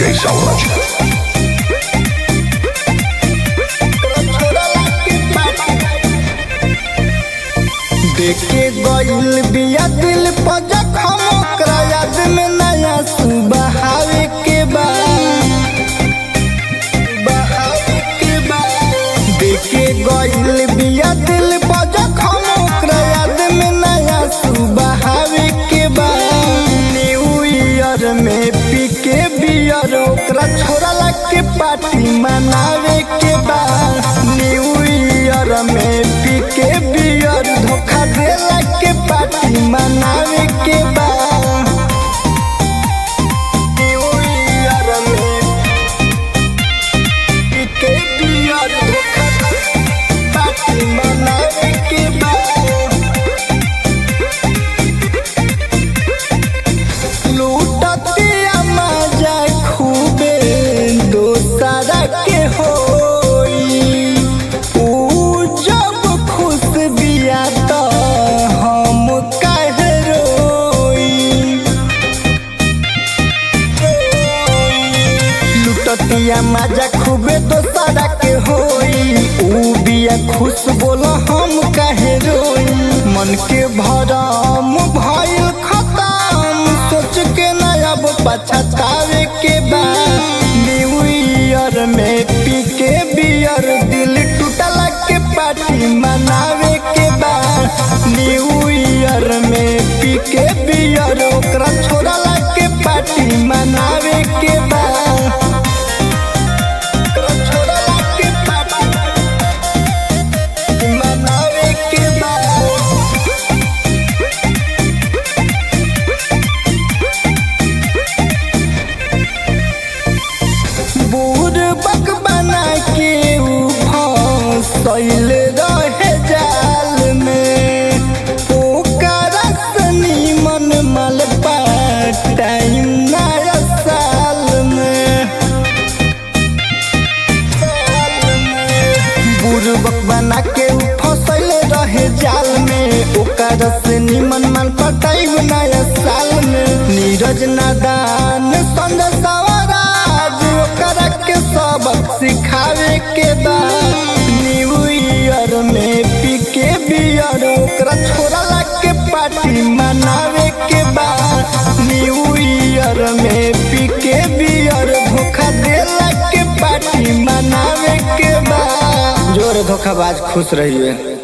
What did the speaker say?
DJ Sauraj. देखे गइल बिया दिल पर जखम ओकरा याद में नया सुबहावे के बा बहावे के बा देखे गइल बिया दिल पर जखम ओकरा याद में नया सुबहावे के बा न्यू ईयर में पी के बियर ओकरा छोड़ा के पार्टी मनावे के बा न्यू ईयर में पी के बियर धोखा देला के पार्टी मनावे के बा न्यू ईयर में पी के बियर धोखा पार्टी मनावे के बा लूटतिया मजा खूबे दोसरा के होई ऊ जब खुश बिया त हम काहे रोई लुटतिया मजा खूबे दोसरा के होई ऊ बिया खुश बोल हम काहे रोई मन के भरम भइल खतम सोच के ना अब पछतावे के बा न्यू ईयर में पी के बियर दिल टूटला के पार्टी मनावे के बा न्यू ईयर में पी के बियर ओकरा छोड़ला के पार्टी मनावे के बा ओकरा छोड़ला के पार्टी मनावे के बा बूढ़ बक बना के ऊ फंसल रहे जाल में ओकरा सनी मन मल टाइम नया साल में बुरबक बना के ऊ फंसल रहे जाल में ओकर से निमन मन पटाई नया साल में नीरज नादान संग सवराज ओकरा के सबक सिखावे के बा न्यू ईयर में पी के बियर ओकरा छोड़ला के पार्टी मनावे के बा न्यू ईयर में पी के बियर धोखा देला के पार्टी मनावे के बा जोर धोखाबाज खुश रहिए